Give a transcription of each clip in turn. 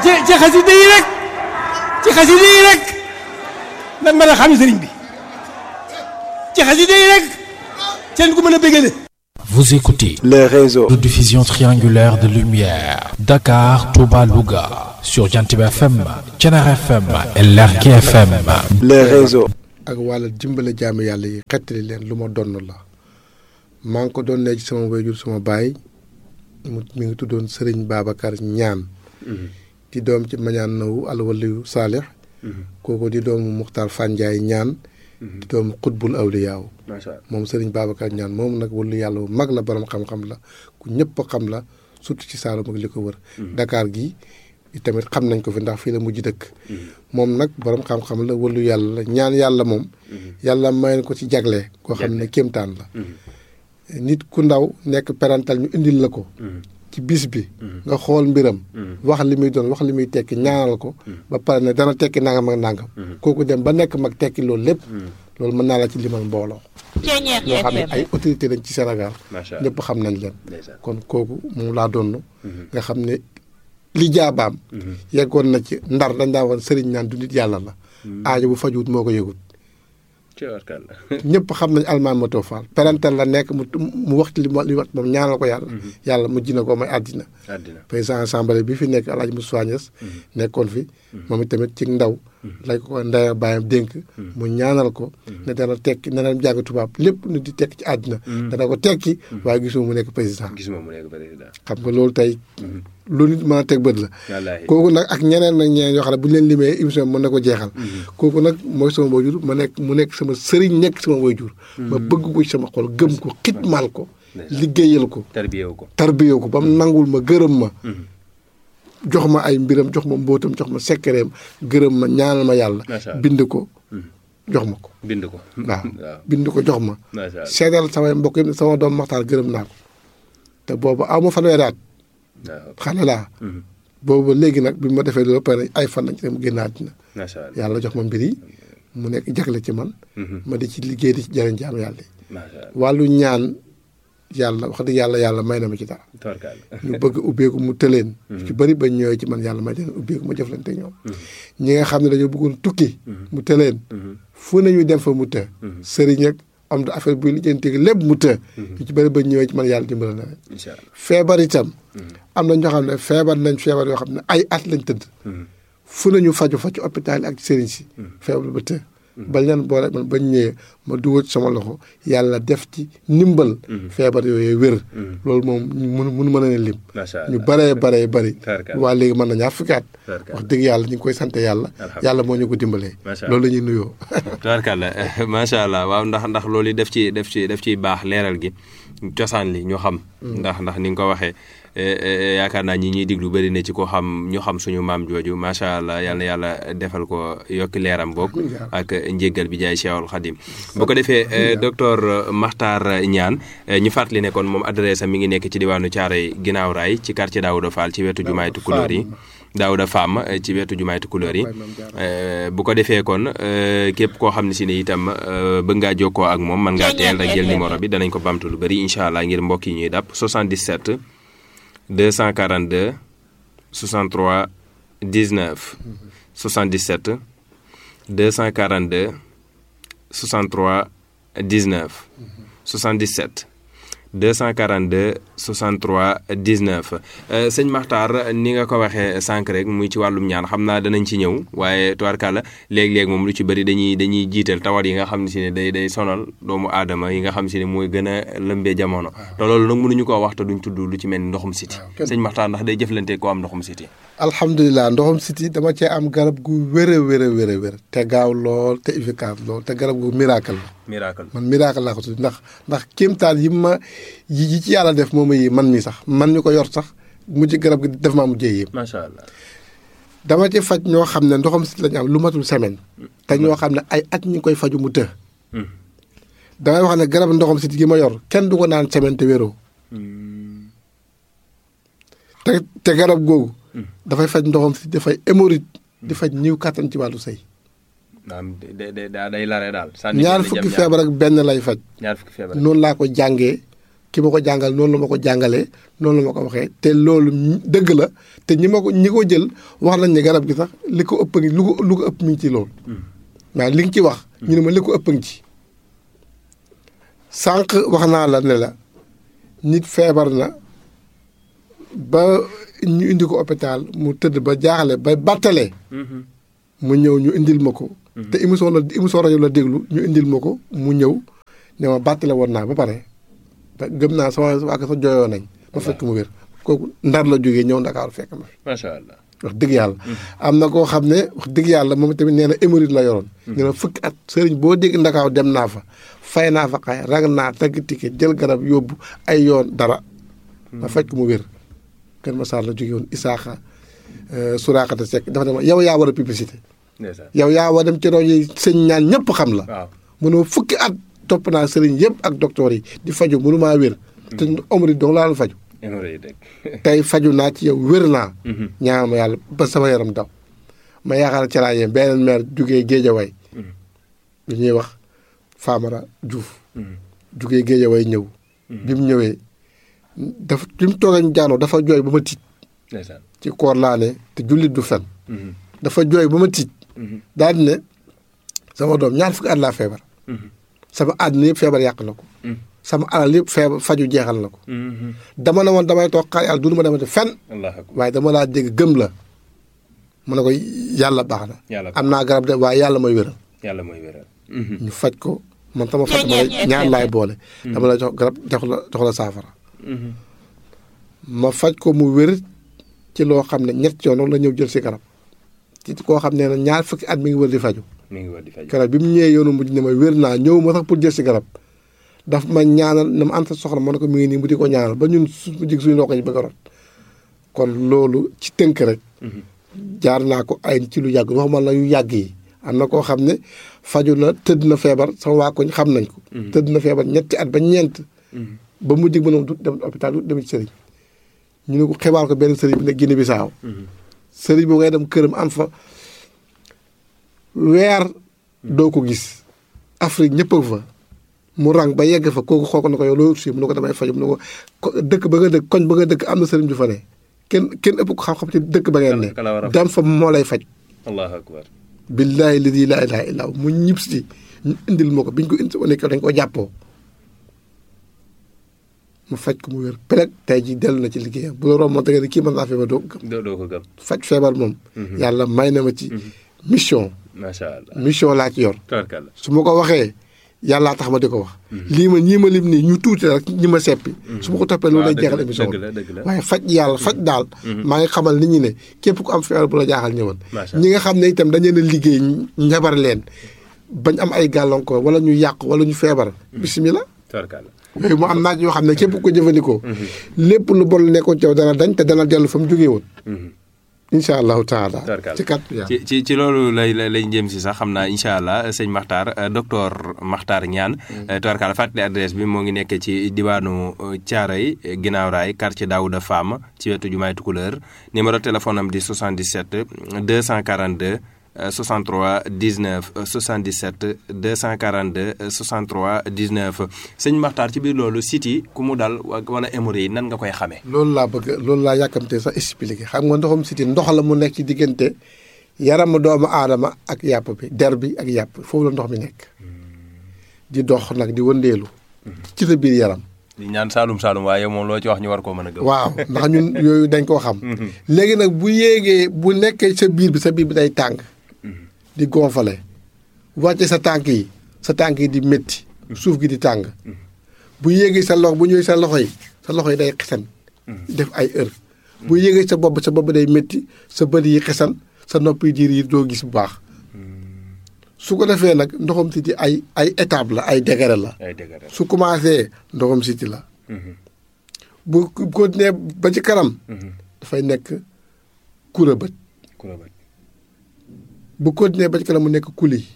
ci ci xasida yi rek ci xasida yi rek lan mën a xam sëriñ bi ci xasida yi rek seen ku mën a bégale Vous écoutez les réseaux de diffusion triangulaire de lumière Dakar, Touba, Louga sur Jantiba FM, Thiénaba FM et Lergui FM. les réseaux ak wàlla dimbale jaami yàlla yi xettali leen lu ma donn la maa ngi ko doon ne ci sama wayjur sama baay mu mi ngi tuddoon Sëriñ Babacar Ñaan di doom ci mañaan nawu alwaliyu saalix kooku di doomu Muxtaar Fanjaay Ñaan di doomu xutbul awliyaaw moom Sëriñ Babacar Ñaan moom nag wàllu yàlla bu mag la borom xam-xam la ku ñëpp xam la surtout ci Saalum ak li ko wër Dakar gi tamit xam nañ ko fi ndax fii la mujj dëkk moom nag borom xam-xam la wàllu yàlla la ñaan yàlla moom yàlla may na ko ci jagle koo xam ne kéemtaan la nit ku ndaw nekk parental ñu indil la ko ci bis bi nga xool mbiram wax li muy doon wax li muy tekki ñaanal ko ba pare ne dana tekki nangam ak nangam kooku dem ba nekk mag tekki loolu lépp loolu mën naa la ci limal mbooloo ñoo xam ne ay autorité lañ ci Sénégal ñëpp xam nañ leen kon kooku moom laa doon nga xam ne li jaabaam yeggoon na ci ndar dañ daa woon sëriñ naan du nit yàlla la aajo bu fajuwut moo ko yëgut ñëpp xam nañ almaan ma toofaal parental la nekk mu mu wax ci li li wax moom ñaanal ko yàlla yàlla mujj na ko may àddina président assemblée bi fi nekk Alaaji Moussa Niass nekkoon fi moom it tamit ci ndaw lañ ko ndaya bàyyam dénk mu ñaanal ko ne dana tekki ne dana jàng tubaab lépp nu di tekki ci àddina dana ko tekki waaye gisuma mu nekk président gisuma mu nekk président xam nga loolu tey lu nit mën a teg bët la kooku nag ak ñeneen nag ñeneen yoo xam ne bu ñu leen limee émission mën na ko jeexal kooku nag mooy sama waajur ma nekk mu nekk sama sëriñ nekk sama waajur ma bëgg ko ci sama xol gëm ko xitmaal ko liggéeyal ko tarbiyewu ko tarbiyewu ko ba mu nangul ma gërëm ma jox ma ay mbiram jox ma mbóotam jox ma sekkereem gërëm ma ñaanal ma yàlla bind ko jox ma ko bind ko waaw bind ko jox ma seedal samay mbokk yi sama doom maxtaar gërëm naa ko te boobu aw ma fanweeri at xale laa boobu léegi nag bi ma defee loolu pare ay fan lañ ci dem génn àddina yàlla jox ma mbir yi mu nekk jagle ci man ma di ci liggéey di ci jëriñ jaam yàlla yi wàllu ñaan yàlla wax dëgg yàlla yàlla may na ma ci dara ñu bëgg ubbeeku mu tëleen ci bëri bañ ñëwee ci man yàlla may leen ubbeeku ma jëflante ñoom ñi nga xam ne dañoo bëggoon tukki mu tëleen fu nañu dem fa mu të sëriñ ak am da affaire buy lijjanti lépp mu të ñu ci bëri bañ ñëwee ci man yàlla dimbala na leen feebar itam am na ñoo xam ne feebar nañ feebar yoo xam ne ay at lañ tëdd fu nañu faju fa ci hôpital yi ak sëriñ si feebar ba të bañ leen boole man bañ ñëwee ma dugal ci sama loxo yàlla def ci ndimbal feebar yooyu wér loolu moom mun mun mën a ne lim ñu baree baree bëri waa léegi mën na ñaar fukki at wax dëgg yàlla ñu ngi koy sant yàlla yàlla moo ñu ko dimbalee loolu la ñuy nuyoo tubaarkàlla macha allah waaw ndax ndax loolu def ci def ci def ciy baax leeral gi cosaan li ñu xam ndax ndax ni nga ko waxee yaakaar naa ñi ñuy diglu bëri na ci ko xam ñu xam suñu maam jooju macha allah yal na yàlla defal ko yokki leeram boog ak njéggal bi jaay Cheikhul Khadim bu ko defee docteur Makhtar Niane ñu fàttali ne kon moom adresse am mi ngi nekk ci diwaanu Thiaroye ginnaaw raay ci quartier Daouda Fall ci wetu jumaay Tukulóor yi Daouda Fam ci wetu jumaay Tukulóor yi bu ko defee kon képp koo xam ne si ne itam bëgg ngaa jokkoo ak moom mën ngaa teel rek jël numéro bi danañ ko bamtu lu bëri incha allah ngir mbokk yi ñuy dàpp 77 242 63 19 77 242 63 19 77 242 63 19 sëñ Makhtar ni nga ko waxee sànq rek muy ci wàllum ñaan xam naa danañ ci ñëw waaye tubaarkàlla léeg-léeg moom lu ci bëri dañuy dañuy jiital tawat yi nga xam ne si ne day day sonal doomu aadama yi nga xam si ne mooy gën a lëmbee jamono te loolu nag mënuñu koo wax te duñ tudd lu ci mel ni ndoxum siti sëñ Makhtar ndax day jëflante koo am ndoxum siti alhamdulilah ndoxum siti dama cee am garab gu wér a wér a wér a wér te gaaw lool te efficace lool te garab gu miracle la miracle man miracle laa ko tudd ndax ndax kéemtaan yi ma yi ci yàlla def moom yi man mi sax man ñu ko yor sax mujj garab gi def maa mujjee yëpp. macha allah. dama ci faj ñoo xam ne ndoxam si lañu am lu matul semaine. te ñoo xam ne ay at ñu koy faju mu të. damay wax ne garab ndoxam si gi ma yor kenn du ko naan semaine te wéroo. te te garab googu. dafay faj ndoxam si dafay hémorroïde di faj ñiw kàttan ci wàllu sëy. naam day day day lare daal. ñaar fukki feebar ak benn lay faj. ñaar fukki feebar noonu laa ko jàngee ki ma ko jàngal noonu la ma ko jàngalee noonu la ma ko waxee te loolu dëgg la te ñi ma ko ñi ko jël wax nañ ne garab gi sax li ko ëpp ngi lu ko lu ko ëpp mi ngi ci loolu waaw li nga ci wax ñu ne ma li ko ëpp ngi ci sànq wax naa la ne la nit feebar na ba ñu indi ko hôpital mu tëdd ba jaaxle ba battalee mu ñëw ñu indil ma ko te émission la émission rajo la déglu ñu indil ma ko mu ñëw ne ma bàttale woon naa ba pare ba gëm naa sama waa sa jooyoo nañ ma fekk mu wér kooku ndar la jógee ñëw ndakaaru fekk ma macha allah. wax dëgg yàlla am na koo xam ne wax dëgg yàlla moom tamit nee na hémorroïde la yoroon nee na fukki at sëriñ boo dégg ndakaaw dem naa fa fay naa fa xay rag naa tagg ticket jël garab yóbbu ay yoon dara ma fekk mu wér Kër Massar la jóge woon Isaaxa Suraakata Seck dafa ne ma yow yaa war a publicité ndeysaan yow yaa war a dem ci rajo yi sëñ ñaan ñëpp xam la waaw. mënoo fukki at topp naa sëriñ yëpp ak docteur yi di faju mënu maa wér te hémorroïde dong laa la faju hémorroïde rek. tey faju naa ci yow wér naa ñaan ma yàlla ba sama yaram daw ma yaakaar ci laa yem beneen maire jugee géejawaay lu ñuy wax Famara Diouf jugee géejawaay ñëw bi mu ñëwee dafa bi mu toogee ñu jaanoo dafa jooy ba ma tiit ndeysaan. ci koor laa ne te jullit du fen dafa jooy ba ma tiit daal di ne sama doom ñaar fukki at laa feebar sama àddina yëpp feebar yàq na ko sama alal yëpp feebar faju jeexal na ko dama ne woon damay toog xaar yàlla du ma demati fenn allah akbar waaye dama laa dégg gëm la mu ne ko yàlla baax na Yàlla am naa garab de waaye yàlla mooy wéral yàlla mooy wéral. ñu faj ko man sama faj ma la ñaar laay boole dama la jox garab jox la jox la saafara ma faj ko mu wér ci loo xam ne ñett yoon la ñëw jël si garab ci koo xam ne ñaar fukki at mi ngi wër di faju mi ngi war di faj. garab bi mu ñëwee yoonu mujj ne ma wér naa ñëw ma sax pour jël si garab daf ma ñaanal na ma anta soxla ma ne ko mi ngi nii mu di ko ñaanal ba ñun su jig suñu ndox yi bëgg a rot kon loolu ci tënk rek jaar naa ko ay ci lu yàgg waxuma la yu yàgg yi am na koo xam ne faju na tëdd na feebar sama waa koñ xam nañ ko tëdd na feebar ñetti at ba ñeent ba mu dig ma noonu du dem hôpital du dem ci sëriñ ñu ne ko xibaar ko benn sëriñ bi ne Guinée Bissau sëriñ boo ngay dem këram am fa weer doo ko gis Afrique ñëpp a fa mu rang ba yegg fa kooku xool ko na ko yow loolu si mu ne ko damay faju mu ne ko ko dëkk ba nga dëkk koñ ba nga dëkk am na sëriñ ju fa ne kenn kenn ëpp ko xam-xam ci dëkk ba ngeen ne Kala- kala war a faj. dem fa moo lay faj allahu akbar. billaahi ladi laa ilaaha illaa hu mu ñib si ñu indil ma ko biñ ko indi nekk dañ ko jàppoo mu faj ko mu wér peleg tey ji dellu na ci liggéeyam bu la romb moom da nga ne kii mën naa feebar doo ko gëm doo doo ko gëm. faj feebar moom yàlla may na ma ci mission macha allah. mission laa ci yor tabarkalla. su ma ko waxee yàllaa tax ma di ko wax lii ma ñii ma lim nii ñu tuuti rek ñi ma seppi su ma ko toppee loolu lay dëgg jeexal la, émission dëgg la, dëgg la. waaye faj yàlla faj daal maa ngi xamal nit ñi ne képp ku am feebar bu la jaaxal ñëwal Macha ñi nga xam ne itam dañu leen a liggéey njabar leen bañ am ay gàllankoor wala ñu yàq wala ñu feebar bisimilah tabarkalla. yooyu mu am naaj yoo xam ne képp ku ko jëfandikoo lépp lu bon nekkoon ci yow dana dañ te dana dellu fa mu jógee woon incha allahu taala Tabarkalla. ci kàttu yàlla ci ci ci loolu lay lay lay jëm si sax xam naa incha allah sëñ Makhtar euh, docteur Makhtar Niane. tubarkalla fàttali adresse bi moo ngi nekk ci diwaanu Thiaroye ginnaaw raay quartier Daouda Fama ci wetu jumaay Tukuleur numéro téléphone am di 77 242 euh, 63 19 euh, 77 242 euh, 63 19 sëñ Makhtar ci biir loolu site yi ku mu dal wa- wala hémorroïde nan nga koy xamee. loolu laa bëgg loolu laa yàkkamtee sax expliqué xam nga ndoxum siti ndox la mu nekk ci diggante yaramu doomu aadama ak yàpp bi der bi ak yàpp foofu la ndox mi nekk di dox nag di wëndeelu ci sa biir yaram di ñaan Saalum Saalum waaye moom loo ci wax ñu war koo mën a gëm. waaw ndax ñun yooyu dañ koo xam léegi nag bu yéegee bu nekkee sa biir bi sa biir bi day tàng di gonfale wàcce sa tànk yi sa tànk yi di métti suuf gi di tàng bu yéegee sa loxo bu ñëwee sa loxo yi sa loxo yi day xesan def ay heure bu yéegee sa bopp sa bopp day métti sa bët yi xesan sa nopp yi diir yi doo gis bu baax su ko defee nag ndoxam siti ay ay étape la ay degré la ay dëgg la. su commencé ndoxam siti la bu continuer ba ci kanam dafay nekk kura bët ku la bëgg. bu continuer ba ci kanam mu nekk kuli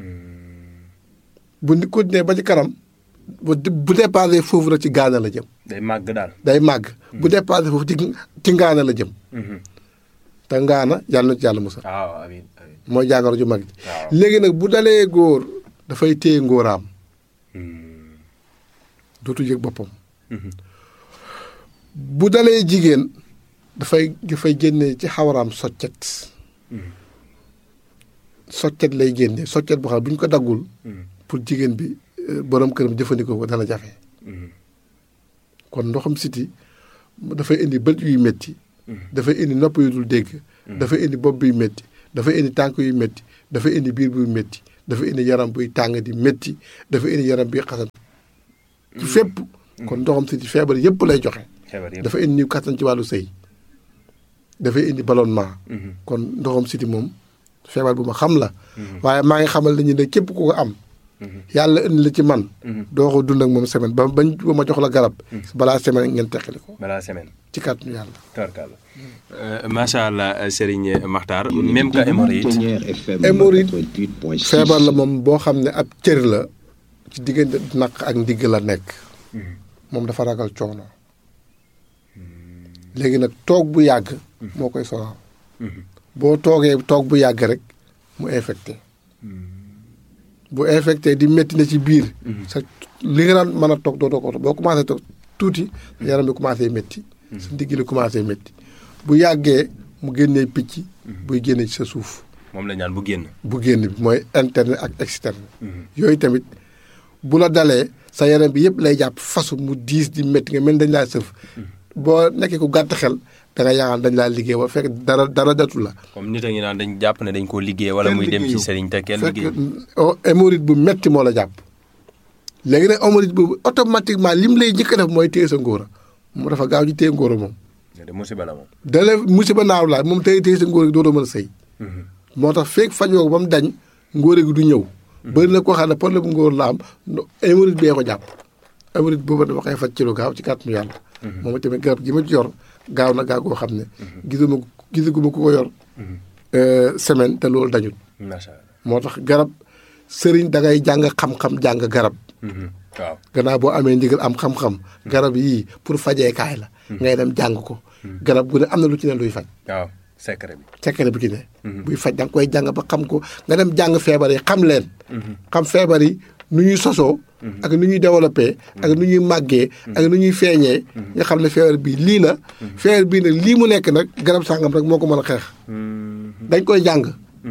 bu ni continuer ba ci kanam bu bu dépassé foofu rek ci gaana la jëm day màgg daal. day màgg bu dépassé foofu ci ci ngaana la jëm te ngaana yàlla na ci yàlla musal waaw amiin amiin. mooy jàngoro ju mag ji waaw. léegi nag bu dalee góor dafay téye ngóoraam dootu yëg boppam bu dalee jigéen dafay dafay génne ci xawaraam soccet soccet lay génne soccet boo xam ne bu ñu ko daggul pour jigéen bi euh, borom këram jëfandikoo ko dana jafe kon ndoxam siti dafay indi bët yuy métti dafay indi nopp yu dul dégg dafay indi bopp buy métti dafay indi tànk yu métti dafay indi biir buy métti dafay indi yaram buy tàng di métti dafay indi yaram buy xasan ci fépp kon ndoxam siti feebar yépp lay joxe xebar yëpp dafa indi niw kattan ci wàllu sëy dafay indi ballonnement kon ndoxam siti moom feebar bu ma xam la waaye maa ngi xamal nañu ne képp ku ko am yàlla indi la ci man doo ko dund ak moom semaine ba bañ ba ma jox la garab balaa semaine ngeen teqali ko balaa semaine ci kàttanu yàlla tubarkalla macha allah Serigne Makhtar même que hémorroïde hémorroïde feebar la moom boo xam ne ab cër la ci diggante naq ak ndigg la nekk moom dafa ragal coono léegi nag toog bu yàgg moo koy sonal boo toogee toog bu yàgg rek mu infecté bu infecté di métti na ci biir sa li nga daan mën a toog dootoo ko toog boo commencé toog tuuti sa yaram bi commencé métti sa ndigg li commencé métti bu yàggee mu génnee picc buy génne ci sa suuf moom la ñaan bu génn. bu génn bi mooy interne ak externe yooyu tamit bu la dalee sa yaram bi yëpp lay jàpp fasu mu diis di métti nga mel dañ laa sëf boo nekkee ku gàtt xel da nga yaakaar dañ laa liggéey ba fekk dara dara datu la comme nit a ngi naan dañ jàpp ne dañ koo liggéey wala muy dem ci sëriñ te kenn fekk liggéey. oh, hémorroïde bu metti moo la jàpp léegi nag hémorroïde boobu automatiquement lim lay njëkk a def mooy téye sa ngóora mu dafa gaaw ci téye ngóora moom de musiba la moom. dale musiba naaw laa moom téye téye sa ngóora gi dootoo mën a sëy moo tax feeg fajoo ko ba mu dañ ngóora gi du ñëw bëri na koo xam ne problème bu ngóor la am no- hémorroïde bee ko jàpp hémorroïde boobu dama koy faj ci lu gaaw ci kàttanu yàlla moom tamit garab gi ma ci yor gaaw na gaaw goo xam ne gisuma gisaguma ku ko yor euh, semaine te loolu dañul macha allah. moo tax garab sëriñ da ngay jàng xam-xam jàng garab waaw. gannaaw boo amee ndigal am xam-xam garab yii pour fajeekaay la ngay dem jàng ko garab gu ne am na lu ci ne luy faj waaw secret bi. secret bi ci ne buy faj da nga koy jàng ba xam ko nga dem jàng feebar yi xam leen xam feebar yi nu ñuy sosoo ak nu ñuy développé ak nu ñuy màggee ak nu ñuy feeñee nga xam ne feebar bii lii la feebar bii nag lii mu nekk nag garab sàngam rek moo ko mën a xeex dañ koy jàng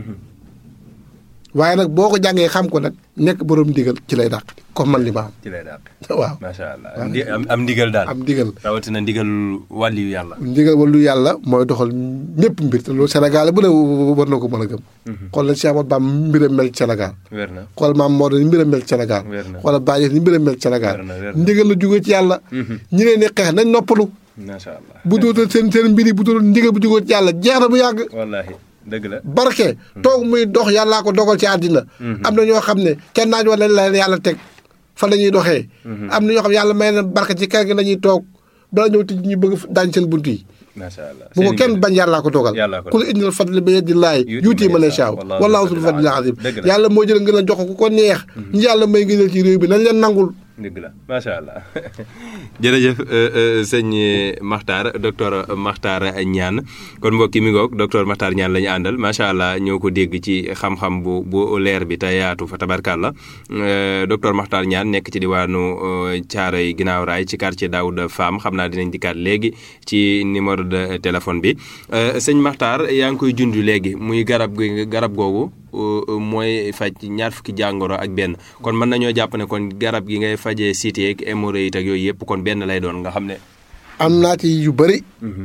waaye nag boo ko jàngee xam ko nag nekk borom ndigal ci lay dàq comme man li ma ci lay dàq. am waaw macha allah am ndi- am am ndigal daal. am ndigal rawatina ndigal wàlliyu yàlla. ndigal wàllu yàlla mooy doxal ñëpp mbir te loolu Sénégal bu ne war na ko mën a gëm xool na Cheikh Ahmadou Bamba mbiram mel ci Sénégal wér na. xool maam Maodo ni mbiram mel ci Sénégal Wér na. xoolal Baye ni mbiram mel ci Sénégal Wér na, wér na. ndigal la jógee ci yàlla ñi leen di xeex nañ noppalu macha allah. bu dootal seen seen mbir yi bu dootal ndigal bu jógee ci yàlla jeex na bu yàgg wallaahi dëgg la. barke toog muy dox yàllaa ko dogal ci àddina am na ñoo xam ne kenn naaj wala la yàlla teg fa la ñuy doxee am na ñoo xam ne yàlla may na barke ci kër gi la ñuy toog bala ñëw tij ñu bëgg daañ seen bunt yi macha allah. bu ko Sëriñ kenn bi- bañ yàllaa ko dogal Yàllaa ko kul indil fadli bi yadillaahi Yuuti yuuti man man yashaa. yashaa Wallaahu wallaahu zul zul fadlil fadlil azim Dëgg la. yàlla moo jël ngeen a jox ko ku ko neex ñi yàlla may ngëneel ci réew bi nañ leen nangul dëgg la macha allah jërëjëf euh, euh, sëñ Makhtar docteur Makhtar Niane kon mbokk yi mi ngoog docteur Makhtar Niane la ñu àndal macha allah ñoo ko dégg ci xam-xam bu bu leer bi te yaatu fa tabarkàlla euh, docteur Makhtar Niane nekk ci diwaanu euh, Thiaroye ginnaaw raay ci quartier Daouda Fam xam naa dinañ dikkaat léegi ci numéro de téléphone bi Euh, sëñ Makhtar yaa ngi koy junj léegi muy garab gi garab googu euh, mooy faj ñaar fukki jàngoro ak benn kon mën nañoo jàpp ne kon garab gi ngay fajee cité ak hémorroïde ak yooyu yëpp kon benn lay doon nga xam ne. am naa ci yu bëri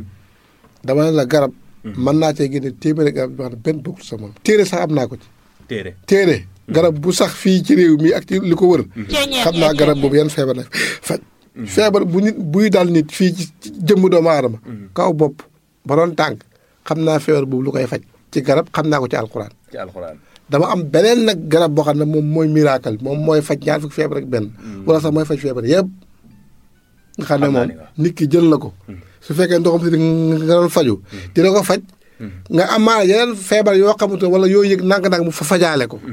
dama ne la garab mën naa cee génne téeméeri garab yoo xam ne benn bokkul sa moom téere sax am naa ko ci téere. téere garab bu sax fii ci réew mi ak ci li ko wër xam naa garab boobu yan feebar la faj feebar bu nit buy dal nit fii ci ci jëmm doomu aadama kaw bopp ba doon tànk xam naa feebar boobu lu koy faj ci garab xam naa ko ci alxuraan ci alxuraan. dama am beneen nag garab boo xam ne moom mooy miracle moom mooy faj ñaar fukki feebar ak benn wala sax mooy faj feebar yëpp nga xam ne Xam naa moom ni waaw. nit ki jël na ko su fekkee ndoxam si nga doon faju dina ko faj nga amaana yeneen feebar yoo xamante wala yoo yëg ndànk-ndànk mu fa fajaale ko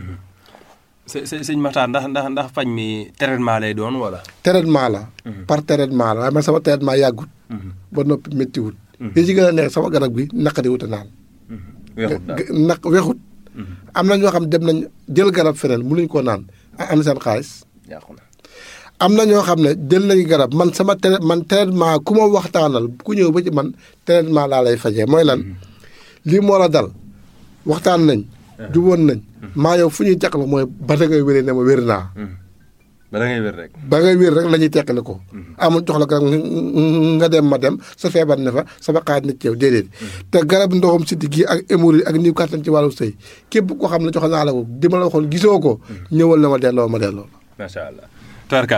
së së sëñ Makhtar ndax ndax ndax faj mi traitement lay doon wala. traitement la par traitement la waaye man sama traitement yàggut ba noppi méttiwut li ci gën a neex sama garab gi naqadi wut a naan weexut daal. naq wexut am na ñoo xam dem nañ jël garab feneen mënuñ koo naan a am seen xaalis yàqu na. am na ñoo xam ne jël nañu garab man sama tra man traitement ku ma waxtaanal ku ñëw ba ci man traitement laa lay fajee mooy lan lii moo la dal waxtaan nañ juboon nañ maa yow fu ñuy teqal mooy ba da ngay wéree ne ma wér naa ba da ngay wér rek. ba ngay wér rek la ñuy teqale ko amul jox la garab nga dem ma dem sa feebar ne fa sama xaaj na ci yow déedéet te garab ndoxum siddi gi ak hémorroïde ak niw kàttan ci wàllu sëy képp koo xam ne jox naa la ko di ma la waxoon gisoo ko ñëwal na ma delloo ma delloo macha allah. tubarkalla